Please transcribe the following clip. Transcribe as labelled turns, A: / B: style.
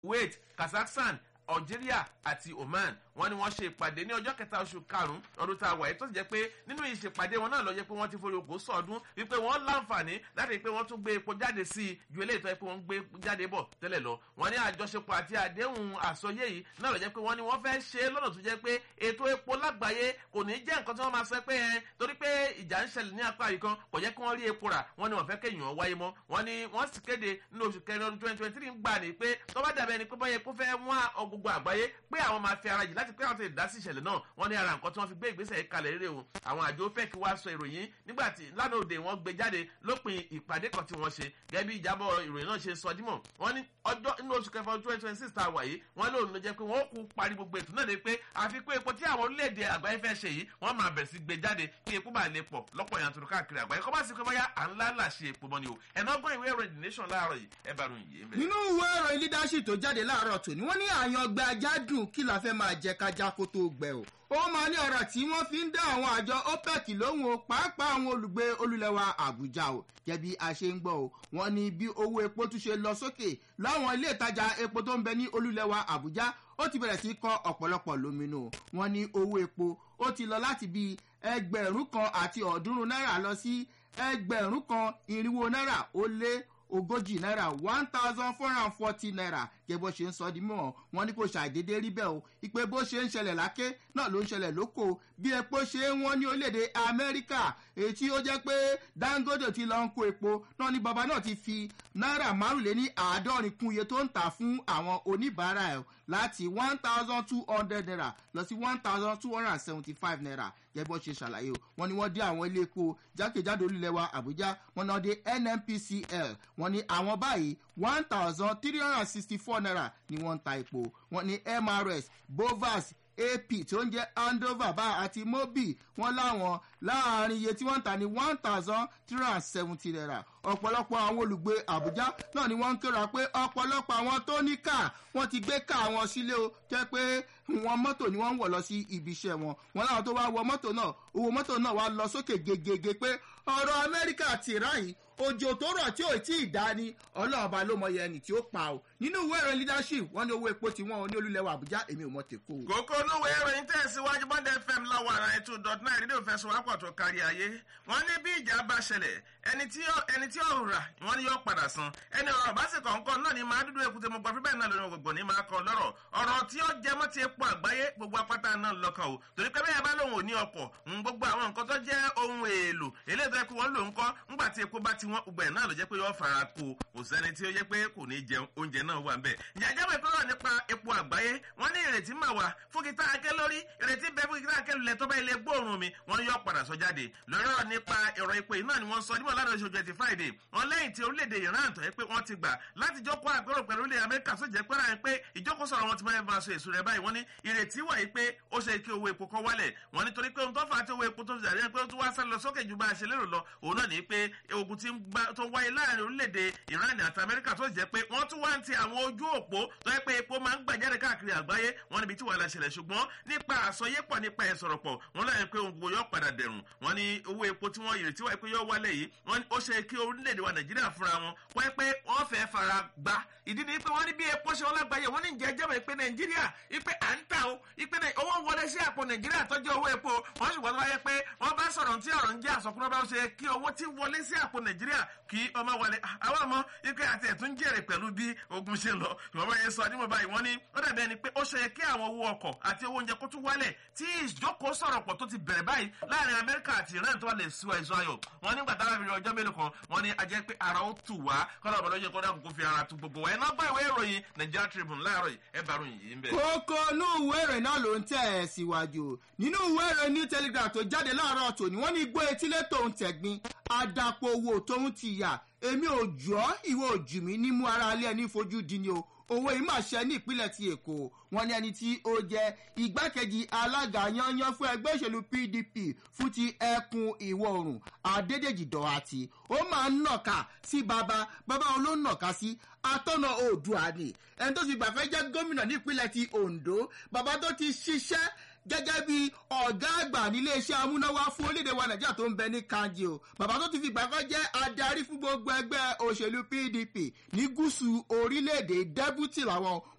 A: kuwait kazakhstan algeria àti oman wọn ni wọn ṣe ìpàdé ní ọjọ́ kẹta oṣù karùn-ún ọdún tá a wà yìí tó sì jẹ́ pé nínú ìṣèpàdé wọn náà lọ jẹ́ pé wọ́n ti forí oko sọ̀ọ́dún wípé wọ́n láǹfààní láti pé wọ́n tún gbé epo jáde sí i ju eléyìí tó yẹ pé wọ́n gbé jáde bọ̀ tẹ́lẹ̀ lọ wọ́n ní àjọṣepọ̀ àti àdéhùn àsọyé yìí náà lọ jẹ́ pé wọ́n ní wọ́n fẹ́ ṣe é lọ́nà tó jẹ́ pé ètò epo lágbàáyé kò ní jẹ́ nǹkan tí wọ́n máa sọ pé ẹ torí pé ìjà ń ṣẹlẹ̀ ní apá yìí kan kò jẹ́ kí wọ́n rí epo rà wọ́n ní wọ́n fẹ́ kéèyàn wáyé mọ́ wọ́n ní wọ́n sì kéde nínú oṣù kẹrin ọdún twenty twenty three ń gbà ní pé tó bá dàbẹ́ ni pé bọ́yẹ kó fẹ́ wọ́n gbogbo àgbáyé pé àwọn máa fi ara jì láti pé àwọn ti dá sí ìṣẹ̀lẹ̀ náà wọ́n ní ara nǹkan tí wọ́n fi gbé ìgbésẹ̀ yìí kalẹ̀ rere o àwọn àjọ fẹ́ kí wá sọ ìròyìn nígbà tí lánàá òde wọ́n gbé jáde lópin ìpàdé kan tí wọ́n ṣe gẹ́gẹ́ bí ìjábọ̀ ìròyìn náà ṣe sọ dímọ̀ wọ́n ní ọjọ́ inú oṣù kẹfà twenty twenty six tá a wà yìí wọ́n lóun ló jẹ́ pé wọ́n kú parí gbogbo ètò náà de pé àfikún epo tí àwọn orílẹ̀-èdè àgbáyé fẹ́ ṣe yìí wọ́n máa bẹ̀rẹ̀ sí gbé jáde kí epo bá lè pọ̀ lọ́pọ̀ yanturu káàkiri àgbáyé kọ́ bá sì pé bóyá à ń lálà ṣe epo mọ́ ni o ẹ̀nà ọgbọ́n ìwé ìròyìn the nation láàárọ̀ yìí ẹ bá ròyìn yìí.
B: nínú ìwé ìròyìn leadership tó jáde láàárọ̀ tòní wọ́n ní àyàn ọgbẹ́ ajá dùn kí la fẹ́ máa jẹ kájá kó tó gbẹ o ó máa ní ọ̀rọ̀ tí wọ́n fi ń dá àwọn àjọ opec lóhùn o pàápàá àwọn olùgbé olùlẹ̀wà àbújá o jẹ́bi a ṣe ń gbọ́ o wọ́n ní bí owó epo tún ṣe lọ sókè láwọn ilé ìtajà epo tó ń bẹ ní olùlẹ̀wà àbújá ó ti bẹ̀rẹ̀ sí kọ́ ọ̀pọ̀lọpọ̀ lóminú wọ́n ní owó epo ó ti lọ láti bí ẹgbẹ̀rún kan àti ọ̀ọ́dúnrún náírà lọ sí ẹgbẹ̀rún kan irinwó náírà ó lé ogójì náírà one thousand four hundred and forty naira gẹ́gẹ́ bó ṣe ń sọ di mọ́ wọn ní kò ṣàdédé rí bẹ́ẹ̀ o ìpè bó ṣe ń ṣẹlẹ̀ láké náà ló ń ṣẹlẹ̀ lóko bí epo ṣe ń wọ́n ní orílẹ̀-èdè amẹ́ríkà èyí tí ó jẹ́ pé dangote ti lọ ń kó epo náà ní bàbá náà ti fi náírà márùnléní àádọ́rin kún iye tó ń tà fún àwọn oníbàárà ẹ̀ láti one thousand two hundred naira lọ sí one thousand two hundred and seventy five naira gẹ́gẹ́ bó ṣe ṣàlàyé o wọ́n ní wọ́n dé àwọn ilé epo jákèjádò orílẹ̀ wa àbújá wọ́n náà dé nnpcl wọ́n ní àwọn báyìí one thousand three hundred and sixty four naira ni wọ́n ń ta epo wọ́n ní mrs bovas ap tí ó ń jẹ́ andover bá àti mobi wọ́n láwọn láàrin iye tí wọ́n ń tà ní one thousand three hundred and seventy naira ọ̀pọ̀lọpọ̀ àwọn olùgbé àbújá náà ni wọ́n ń kéra pé ọ̀pọ̀lọpọ̀ àwọn tó ní káà wọ́n ti gbé káà wọn sílé o jẹ́ pé wọn mọ́tò ni wọ́n ń wọ̀ lọ sí ibi iṣẹ́ wọn wọn láwọn tó wá wọ mọ́tò náà owó mọ́tò náà wá lọ sókè gegege pé ọ̀rọ̀ amẹ́ríkà ti ráyìn òjò tó rọ̀ tí ò tí ì dá ni ọlọ́ọ̀ba ló mọ ẹni tí ó pa o nínú ìwé ìròyìn leadership wọn ní owó epo tí wọn ní olúlẹ̀wọ̀ àbújá èmi ò mọ tèkó.
A: kókó olówó ìròyìn tẹ̀síwájú bọ́ndẹ̀ fm láwọn ará ètò dot nine rédíò fẹsọ̀wápọ̀ tó kárí ayé wọ́n ní bí ìjà bá ṣẹlẹ̀ ẹni tí ó rà wọ́n ní yóò padà san ẹni ọ̀rọ̀ bá sì kọ̀ọ̀kan náà ni máa dúdú ekute mo gbọ́ fíbẹ̀ náà lórí gbogbo ní máa kọ lọ́rọ̀ ọ̀rọ̀ tí ó jẹ mọ́ ti epo àgbáyé gbogbo apáta náà lọ́kàn o torí pé bẹ́ẹ̀ bá lòun ò ní ọkọ̀ gbogbo àwọn nǹkan tó jẹ́ ohun èèlò eléyìí tó yẹ kó wọ́n lò ń kọ́ ńgbà tí epo bá ti wọ́n gbogbo ẹ̀ náà ló jẹ́ pé yóò fara kó kò sẹ́ni tí ó yẹ pé kò ní jẹ oúnjẹ náà wà bẹ́ẹ̀. ìyájọ́ mi kọ́rọ̀ nípa epo àgbáyé wọ́n ní ìrètí mà wá fún kíta akẹ́ lórí ìrètí bẹ́ẹ̀ fún kíta akẹ́ lulẹ̀ tó bá ilé gbóòórùn mi wọ́n ní yóò padà sọ jáde lọ́rọ̀ nípa ẹ̀rọ epo yìí náà ni wọ́n sọ nímọ̀ ládàá oṣù twenty friday wọ́n lẹ́yìn tí orílẹ̀-èdè iran tó yẹ pé wọ́n ti gbà láti jókòó àgbẹ̀rò pẹ̀lú ilẹ̀ amẹ́ríkà tó jẹ́ pẹ́rẹ́ pé ìjókòó sọ̀rọ̀ wọn ti máa ń fa aṣọ èso rẹ̀ báyìí wọ́n ní ìrètí wà yìí pé ó ṣe kí owó epo kan wálẹ̀ wọ́n nítorí pé ohun tó fà á tí owó epo tó jàre pé ó tún wá sá lọ sókè ju bá a ṣe lérò lọ òun náà ní pé ogun tó wáyé láàrin orílẹ̀-èdè iran àti amẹ́ríkà tó jẹ́ pé wọ́n tún wá ń ti àwọn ojú òpó tó yẹ pé epo máa ń gbàjáde káàkiri àgbáyé wọ́n níbi tí wàhálà ṣẹlẹ̀ ṣùgbọ́n nípa àsọyépọ̀ nípa ìsọ̀rọ̀pọ̀ wọ́n láyé pé ohun gbogbo yóò padà dẹ̀rùn wọ́n ní owó epo tí wọ́n ìrètí wáyé pé yóò wálẹ̀ yìí wọ́n ó ṣe kí orílẹ̀-èdè wa nàìjíríà fúnra wọn wọ́n pé wọ́n fẹ́ fara gbá ìdí ni pé wọ́n ní bí epo ṣe wọ́n lágbàáyé wọ́n ní ìjẹ́ jẹ́bẹ̀ pé nàìjíríà ipe à ń tà ó ipe owó wọlé sí àpò nàìjíríà tọ́jú owó epo wọ́n ṣùgbọ́n tó bá yẹ pé wọ́n bá sọ̀rọ̀ tí ọ̀rọ̀ ń jẹ́ àsọkúnrọ́ bá ṣe kí owó tí wọlé sí àpò nàìjíríà kí ọmọ wọlé àwọn ọmọ ipe àti ẹ̀tún jèrè pẹ̀lú bí ogun ṣe lọ ìwọ̀n bá yẹn sọ nímọ̀ báyìí wọ́n ní ó dàbí ẹni pé ó ṣe kí àwọn owó ọkọ̀ àti owó oúnjẹ kó tún wálẹ̀ tí ìjókòó sọ̀rọ̀ pọ̀ tó ti bẹ̀rẹ̀ báyìí láàrin amẹ́ríkà àti iran tó wà lè sọ ẹ̀ṣọ́ ayọ̀ wọ́n nígbà táwọn fi ọjọ́ mélòó kan wọ́n ní ajẹ́ pé ara ó tù wá kọ́lá ọ̀bọ̀n lọ́jọ́ kọ́dà kókó fi ara tu gbogbo wa ẹ̀ náà gbọ́ ìwé ìròyìn nigeria tribune láàárọ̀ yìí ẹ bá ròyìn yìí ń bẹ̀.
B: kókó inú ìwé ìròyìn náà ló ń tẹ̀ ẹ́ síwájú nínú ìwé ìròyìn new telegraph tó jáde láàárọ̀ tòní wọ́n ní igbó etílé tòun tẹ̀gbin àdàpọ̀ owó tóun ti yà èmi ò jọ́ ìwọ òjì mi nímú ara alẹ́ ẹni fojú di ni o owó yìí máa ṣe ní ìpínlẹ̀ ti èkó wọn ní ẹni tí ó jẹ igbákejì alága yanyan fún ẹgbẹ́ òṣèlú pdp fún ti ẹkùn ìwọ̀ oòrùn adédèjì dọ̀hátì ó máa ń nàka sí baba baba òun ló ń nàka sí atọ́nà oòdùà ni ẹni tó ti gbàfẹ́ jẹ́ gómìnà nípínlẹ̀ ti ondo baba tó ti ṣiṣẹ́ gẹ́gẹ́ bí ọ̀gá àgbà níléeṣẹ́ amúnáwá fún orílẹ̀-èdè wa nàìjíríà tó ń bẹ ní kanji o bàbá tó ti fi gbà kan jẹ́ adarí fún gbogbo ẹgbẹ́ òṣèlú pdp ní gúúsù orílẹ̀-èdè dẹ́bùtì làwọn